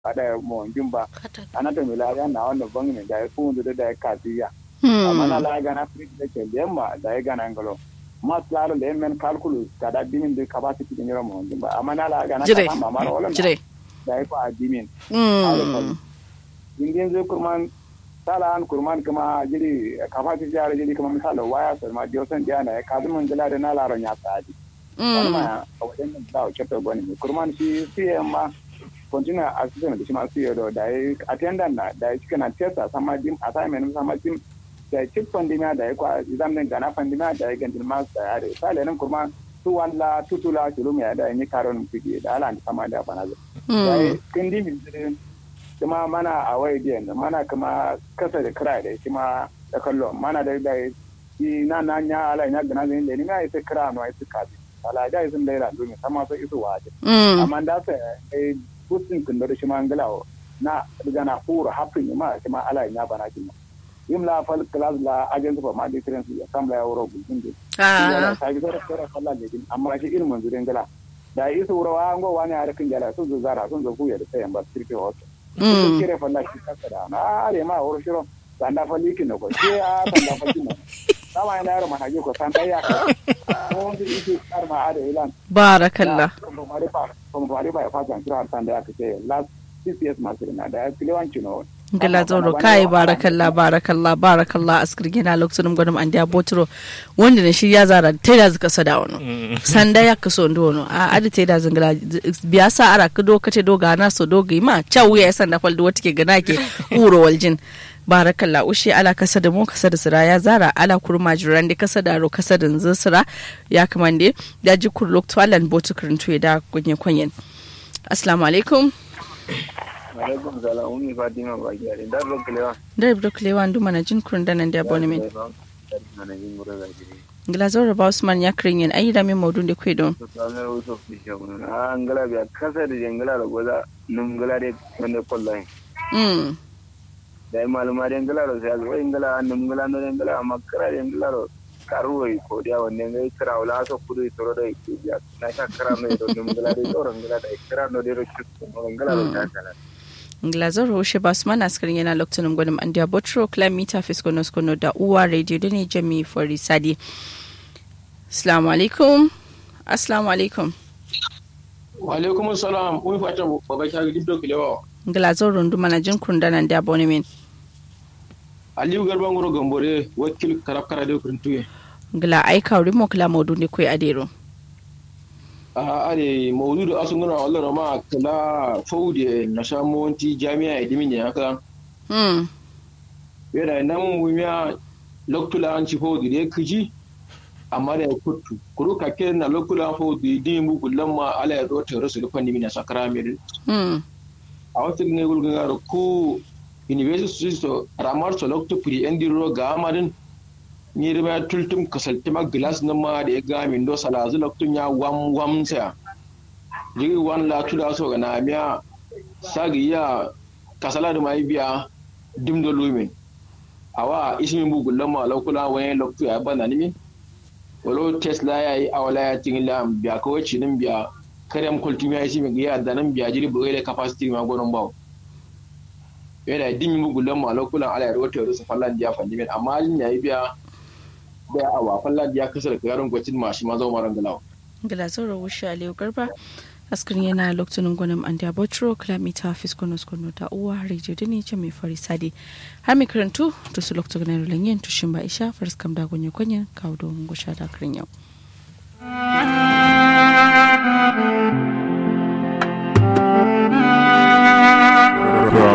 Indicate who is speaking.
Speaker 1: ada mo jimba anata milaya na wannan bangin da ya fundu da ya kasiya
Speaker 2: Hmm.
Speaker 1: amma na la gana frik da ke lemma da ya gana ngalo mas laro le men calculus kada dimin de capacity de nyoro mo jimba amma na la gana
Speaker 2: Jire.
Speaker 1: ka ma maro wala
Speaker 2: Jire.
Speaker 1: da ya fa dimin
Speaker 2: Hmm.
Speaker 1: ingin zai kurman sala an kurman kuma jiri capacity jara jiri kuma misalo waya so ma dio san jana ya kadu mun jala da na laro nya sadi wani
Speaker 2: Hmm.
Speaker 1: ma a wajen nan da ke to goni kurman shi siye ma continue assistant da shi ma siye do da ya attendant na da ya cika na testa sama dim assignment sama dim da ya chip pandemia da ya kwa exam din gana pandemia da ya gandil mas da ya da sale nan kurman tu walla tutula shulum ya da ni karon fiki da ala sama da bana da
Speaker 2: Hmm.
Speaker 1: kindi min dire kuma mana a waye biyan mana kuma kasa da kira da shi ma da kallo mana da da shi na na nya ala nya gana zai da ni ma ita kira no ita kabi ala da sun da ila domin sama so isu waje
Speaker 2: Hmm.
Speaker 1: amma da sa eh kusin kun da shi ma ngalawo na daga na fura hafin ma shi ma ala nya bana kin yim la fal class la agent for ma difference ya kam la euro gudun de
Speaker 2: Ah.
Speaker 1: ta bi da kira sallah ne din amma shi ilmin zurin ngala da isu rawa ngo wani a rikin jala sun zo zara sun zo kuya da sayan ba sirke wasu
Speaker 2: Hmm.
Speaker 1: kire falla shi kasa da na are ma wuro shiro sanda falli kin ko ke a sanda falli mo sama ina yaro mana ko sanda ya ka ko ndi isi kar ma ade ilan
Speaker 2: Barakallah.
Speaker 1: ko mari pa ko mari pa fa jan kira sanda ya ka ce last CCS masu na da kilewan chino
Speaker 2: Gala zoro kai barakallah barakallah barakallah askir gina lokacin gwadam an dia botro wanda ne shi ya zara ta da zaka sada wano sanda ya kaso ndo wono a adi ta da zangala biya sa ara ka do kace do gana so do ga ma chawu ya sanda fal do wata ke gana ke uro waljin barakallah ushe ala kasa da mu kasa da sira ya zara ala kurma jiran da kasa da ro kasa da nzin sira ya kamande da ji kur lokto alan botu kurintu ya da kunye kwanyen assalamu alaikum
Speaker 1: alaikum salam umi fatima ba gari da ro kilewa
Speaker 2: da ibro klewa ndu mana jin kurun da nan da abonement
Speaker 1: na yin mura da gari
Speaker 2: Glazor ba Usman ya kirin yin ayi da min maudun da kwe don.
Speaker 1: to sanar wasu fishe mun a ngala biya kasa da jangala da goza num ngala de wanda kollai
Speaker 2: Mm.
Speaker 1: da maluma da ngala ro sai zo ngala num ngala no ngala amma kara da ngala ro karu wai ko dia wanda ngai kira wala so kudu toro da ke biya na ta kara no do num ngala de toro ngala da kira no de ro shi ngala ro ta kala
Speaker 2: Glazor Hoshe ba Usman askirin yana lokacin gwanin an da Botro Climita Fiskonos Kono da Uwa Radio da ne Jami Fori Sadi. Assalamu alaikum. Assalamu alaikum.
Speaker 3: Walaikum salam, mun fata baba shagi dibdo kilewa.
Speaker 2: Glazor rundu mana jin kurun da nan da abonement.
Speaker 3: Aliyu Garba Ngoro Gambore, wakil karab karade kurintuye.
Speaker 2: Gla aika wuri mo kila maudun da kwe adero.
Speaker 3: A are maududu asunguna wallara ma kala faude na shamonti jami'a edimin ne haka.
Speaker 2: Mm.
Speaker 3: Yana nan mumiya loktula an ci faude da ya kiji amma da ya kutu. Kuru kake na loktula faude din mu gullan ma ala ya zo tare su da fanni mina sakara mai
Speaker 2: Mm.
Speaker 3: a wata ne gulgun yaro ko university so ramar so lokto pri endi ro ga amadin ni da ma tultum kasalti ma glass na ma da ya ga min do sala zu lokto ya wam wam sa jigi wan la tula so ga na miya sagi ya kasala da mai biya dim do lumin awa ismin bu gullan ma lokula wani lokto ya bana ni min walo tesla ya yi awala ya tingila biya ko wacce nin biya karyam kultumi ya shi mai gaya da nan biya jiri bai da capacity ma gonon bawo yana dimi mugulan ma lokulan ala ya rawata rusa fallan diya fandimin amma alin yayi biya da awa fallan diya kasar garin gwacin ma shi ma zo maran galawa
Speaker 2: Glazor Hoshe Aliyu Garba askirin yana lokacin gwanin an da Botro Climita Fiskonos Kono da Uwa Radio da ne Jami Fori Sadi. Har mai karantu to su lokacin na rulan yin tushin ba isha faris kam da gunye kwanyen kawo don gusha da kirin yau.